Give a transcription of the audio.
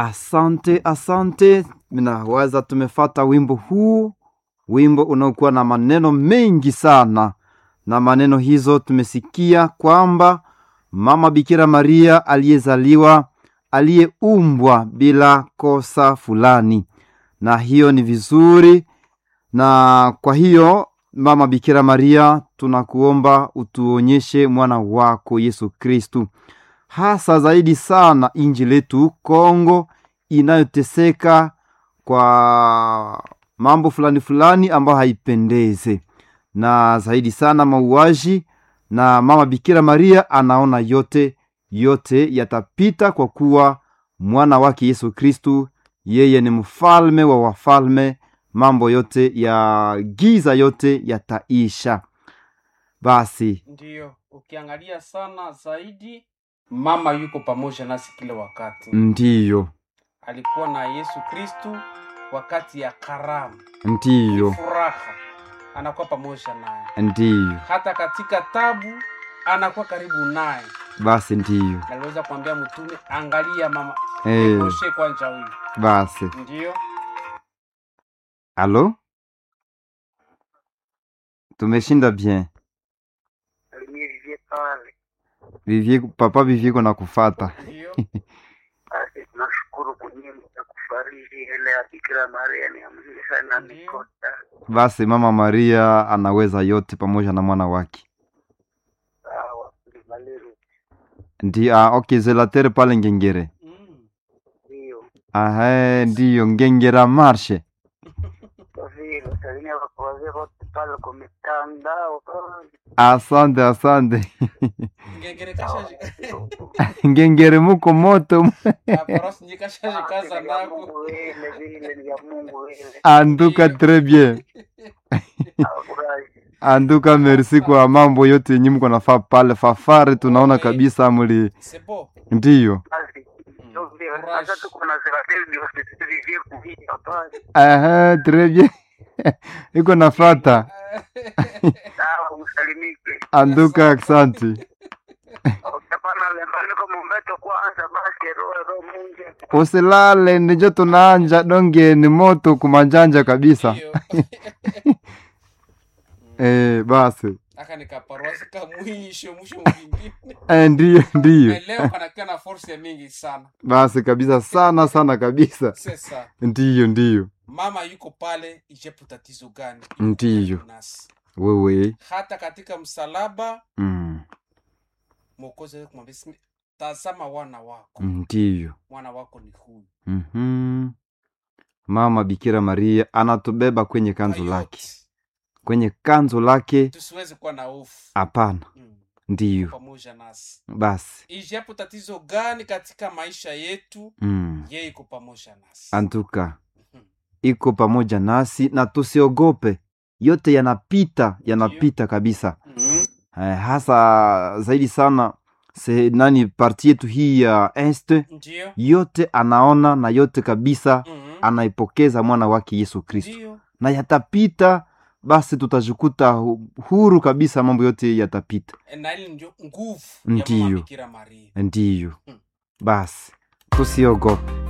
Asante, asante. Minawaza tumefata wimbo huu, wimbo unaokuwa na maneno mengi sana, na maneno hizo tumesikia kwamba mama Bikira Maria aliyezaliwa, aliyeumbwa bila kosa fulani, na hiyo ni vizuri. Na kwa hiyo mama Bikira Maria, tunakuomba utuonyeshe mwana wako Yesu Kristu hasa zaidi sana inji letu Kongo inayoteseka kwa mambo fulani fulani ambayo haipendeze, na zaidi sana mauaji. Na mama Bikira Maria anaona yote yote yatapita, kwa kuwa mwana wake Yesu Kristu yeye ni mfalme wa wafalme. Mambo yote ya giza yote yataisha. Basi Ndiyo, ukiangalia sana zaidi, mama yuko pamoja nasi kila wakati. ndiyo, Alikuwa na Yesu Kristu wakati ya karamu, ndiyo, furaha, anakuwa pamoja naye. ndiyo, Hata katika tabu anakuwa karibu naye. basi ndiyo, Aliweza kuambia mtume, angalia mama eh, Moshe kwanja huyu. basi Ndiyo, Alo, tumeshinda bien. Vivie pale. Vivie, papa Vivie kuna kufata. ndiyo, Basi tunashukuru kunyimba na kufariji ile ya Bikira Maria ni ya mzuri sana Ndiyo. mikota. Basi mama Maria anaweza yote pamoja na mwana wake. Sawa, ndimaliru. Ndi, ah, okay, zelatere pale Ngengere. mm. Ndio. Ahe, ndiyo Ngengera marshe. Kwa vile salimia wako wazee wote pale kwa mitandao pale. Asante, asante. ngengere kashaji Ngengere muko moto. aparasi nje kashaji kaza Ni ya nako Mungu vile vile ni ya Mungu vile. Anduka très bien. Afurahi. Anduka merci kwa mambo yote yenye mko nafaa pale fafare, tunaona Okay. kabisa mli. sebo Ndiyo. Basi. Ndio vile. Courage. Sasa tuko na Zeratel ndio sisi vivie kuhia pale. Ahe, très bien. Iko nafata. Sawa, usalimike. Anduka, asante. Utapana lembani kwa mumbeto kwanza basi roho roho munje. Usilale ndijo tunaanja donge ni moto kumanjanja kabisa. Ndiyo. Eh, basi. aka nikaparuasi ka mwisho mwisho mwingine Eh, ndiyo ndiyo. Na leo kanakuwa na force mingi sana Basi kabisa sana sana kabisa. sasa Ndiyo ndiyo. mama yuko pale ijapo tatizo gani yuko Ndiyo. karibu nasi. Wewe. hata katika msalaba Mm. mwokozi aweza kumwambia "Simi- tazama wana wako Ndiyo. mwana wako ni huyu Mhm. Mama Bikira Maria anatubeba kwenye kanzu Kwa lake. yote, Kwenye kanzu lake tusiweze kuwa na hofu hapana. Mm, Ndiyo. pamoja nasi Basi. ijapo tatizo gani katika maisha yetu Mm. yeye iko pamoja nasi Antuka. Mhm. iko pamoja nasi na tusiogope, yote yanapita yanapita kabisa. Mhm. Eh, hasa zaidi sana se, nani parti yetu hii ya este ndiyo yote anaona na yote kabisa Mhm. anaipokeza mwana wake Yesu Kristo ndiyo na yatapita, basi tutajikuta hu- huru kabisa, mambo yote yatapita. na ili ndio nguvu ya mama Ndiyo. Bikira Maria Ndiyo Mm. basi tusiogope.